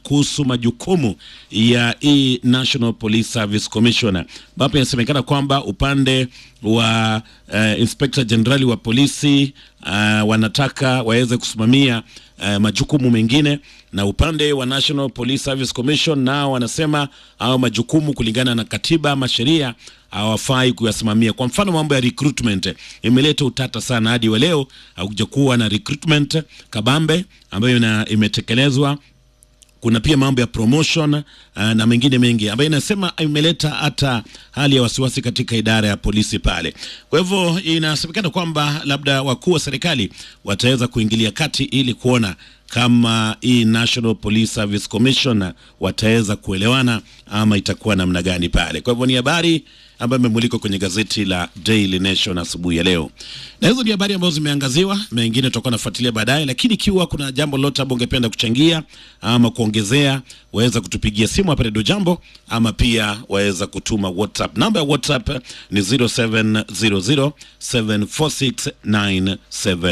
kuhusu majukumu ya hii National Police Service Commission, ambapo inasemekana kwamba upande wa uh, Inspector General wa polisi uh, wanataka waweze kusimamia uh, majukumu mengine na upande wa National Police Service Commission nao wanasema au majukumu kulingana na katiba ama sheria hawafai kuyasimamia. Kwa mfano, mambo ya recruitment imeleta utata sana, hadi wa leo hakuja kuwa na recruitment kabambe ambayo ina, imetekelezwa kuna pia mambo ya promotion uh, na mengine mengi ambayo inasema imeleta hata hali ya wasiwasi katika idara ya polisi pale. Kwa hivyo inasemekana kwamba labda wakuu wa serikali wataweza kuingilia kati ili kuona kama hii National Police Service Commission wataweza kuelewana ama itakuwa namna gani pale. Kwa hivyo ni habari ambayo imemulikwa kwenye gazeti la Daily Nation asubuhi ya leo, na hizo ni habari ambazo zimeangaziwa. Mengine tutakuwa nafuatilia baadaye, lakini ikiwa kuna jambo lolote ambalo ungependa kuchangia ama kuongezea, waweza kutupigia simu hapa Redio Jambo, ama pia waweza kutuma WhatsApp. Namba ya WhatsApp ni 0700746977